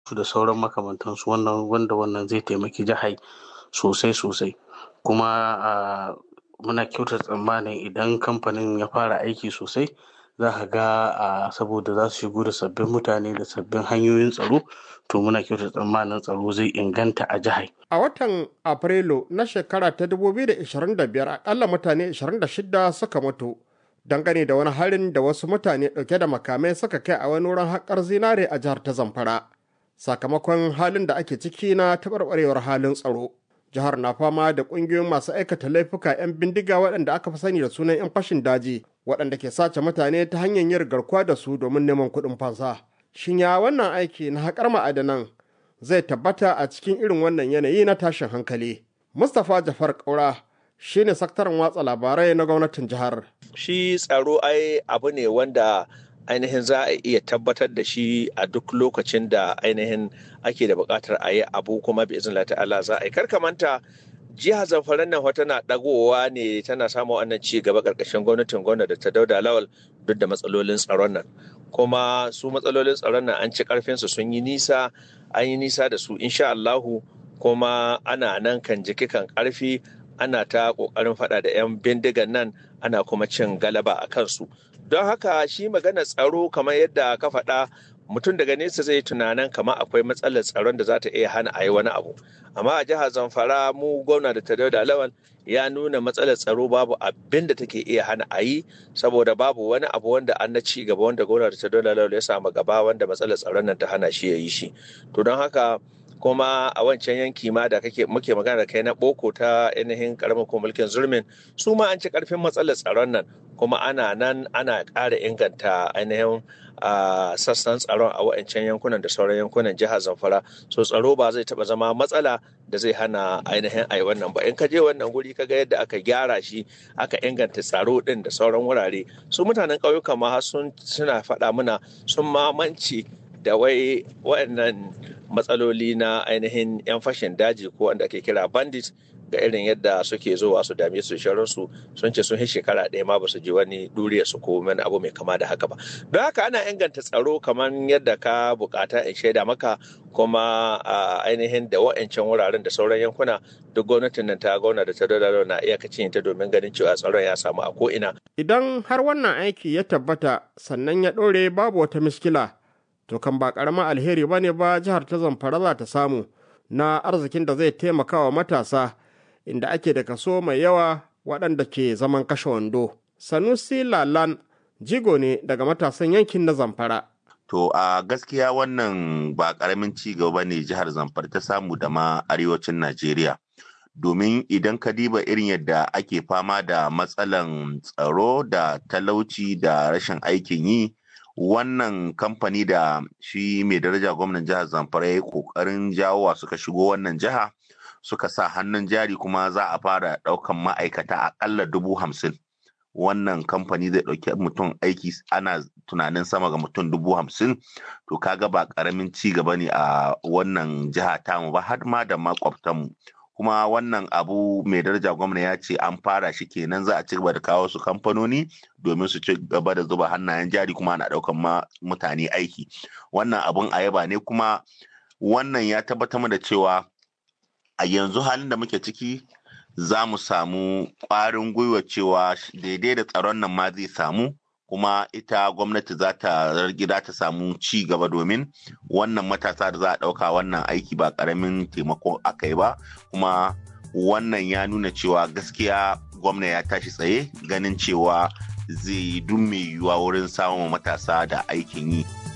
da sauran makamantansu wannan wanda wannan zai taimaki jihar sosai sosai kuma muna kyauta tsammanin idan kamfanin ya fara aiki sosai za ka ga saboda za su shigo da sabbin mutane da sabbin hanyoyin tsaro to muna kyauta tsammanin tsaro zai inganta a jihar. A watan Afrilu na shekara ta 2025 akalla mutane 26 suka mutu dangane da wani harin da wasu mutane ɗauke da makamai suka kai a wani wurin haƙar zinare a jihar ta Zamfara. Sakamakon halin da ake ciki na taɓarɓarewar halin tsaro. Jihar na fama da ƙungiyoyin masu aikata laifuka 'yan bindiga waɗanda aka fi sani da sunan 'yan fashin daji waɗanda ke sace mutane ta hanyar yin garkuwa da su domin neman kuɗin fansa. Shin ya wannan aiki na haƙar ma'adanan zai tabbata a cikin irin wannan yanayi na tashin hankali? Mustapha Jafar Kaura shi ne sakataren watsa labarai na gwamnatin jihar. Shi tsaro ai abu ne wanda ainihin za a iya tabbatar da shi a duk lokacin da ainihin ake da buƙatar a yi abu kuma bi izin ta'ala za a yi manta jihar zamfara nan wata na ɗagowa ne tana samun wannan ci gaba ƙarƙashin gwamnatin gwamnati da ta dauda lawal duk da matsalolin tsaron nan kuma su matsalolin tsaron nan an ci ƙarfinsu sun yi nisa an yi nisa da su insha Allahu kuma ana nan kan jiki kan ƙarfi ana ta ƙoƙarin faɗa da 'yan bindigan nan ana kuma cin galaba a kansu don haka shi magana tsaro kamar yadda ka faɗa mutum daga nesa zai tunanin kamar akwai matsalar tsaron da za ta iya hana a yi wani abu amma a jihar zamfara mu gwamna da ta da lawan ya nuna matsalar tsaro babu abin da take iya hana a yi saboda babu wani abu wanda an na ci gaba wanda gwamna da ta da lawan ya samu gaba wanda matsalar tsaron nan ta hana shi ya yi shi to don haka kuma a wancan yanki ma da kake muke magana da kai na boko ta ainihin karamin ko mulkin zurmin su ma an ci karfin matsalar tsaron nan kuma ana nan ana ƙara inganta ainihin sassan tsaron a wancan yankunan da sauran yankunan jihar zamfara so tsaro ba zai taba zama matsala da zai hana ainihin ai wannan ba in ka je wannan guri ka ga yadda aka gyara shi aka inganta tsaro din da sauran wurare su mutanen ƙauyuka ma sun suna faɗa mana sun mamanci da wai waɗannan matsaloli na ainihin 'yan fashin daji ko wanda ake kira bandit ga irin yadda suke zuwa su dame su su sun ce sun yi shekara ɗaya ma ba su ji wani duriya su ko wani abu mai kama da haka ba don haka ana inganta tsaro kamar yadda ka bukata in shaida maka kuma a ainihin da wa'ancan wuraren da sauran yankuna duk gwamnatin nan ta gauna da ta dole na iyakacin ta domin ganin cewa tsaron ya samu a ko'ina. idan har wannan aiki ya tabbata sannan ya ɗore babu wata miskila to kan ba ƙaramin alheri ba ne ba jihar ta zamfara za ta samu na arzikin da zai taimaka wa matasa inda ake da kaso mai yawa waɗanda ke zaman kashe wando. Sanusi Lalan jigo ne daga matasan yankin na Zamfara. To a gaskiya wannan ba ƙaramin ci gaba ne jihar Zamfara ta samu da ma arewacin Najeriya. Domin idan ka diba irin yadda ake fama da matsalan tsaro da talauci da rashin aikin yi, wannan kamfani da shi mai daraja gwamnan jihar Zamfara ya yi ƙoƙarin jawowa suka shigo wannan jiha. suka sa hannun jari kuma za a fara ɗaukan ma'aikata aƙalla dubu hamsin wannan kamfani zai ɗauki mutum aiki ana tunanin sama ga mutum dubu hamsin to kaga ba ƙaramin ci gaba ne a wannan jiha tamu ba har ma da makwabtanmu kuma wannan abu mai daraja gwamna ya ce an fara shi kenan za a ci gaba da kawo su kamfanoni domin su ci gaba da zuba hannayen jari kuma ana ɗaukan ma mutane aiki wannan abun ayaba ne kuma wannan ya tabbatar da cewa a yanzu halin da muke ciki za mu samu ƙwarin gwiwa cewa daidai da tsaron nan ma zai samu kuma ita gwamnati za ta gida ta samu ci gaba domin wannan matasa da za a ɗauka wannan aiki ba ƙaramin taimako aka yi ba kuma wannan ya nuna cewa gaskiya gwamna ya tashi tsaye ganin cewa zai yi duk mai yiwuwa wurin samun matasa da aikin yi.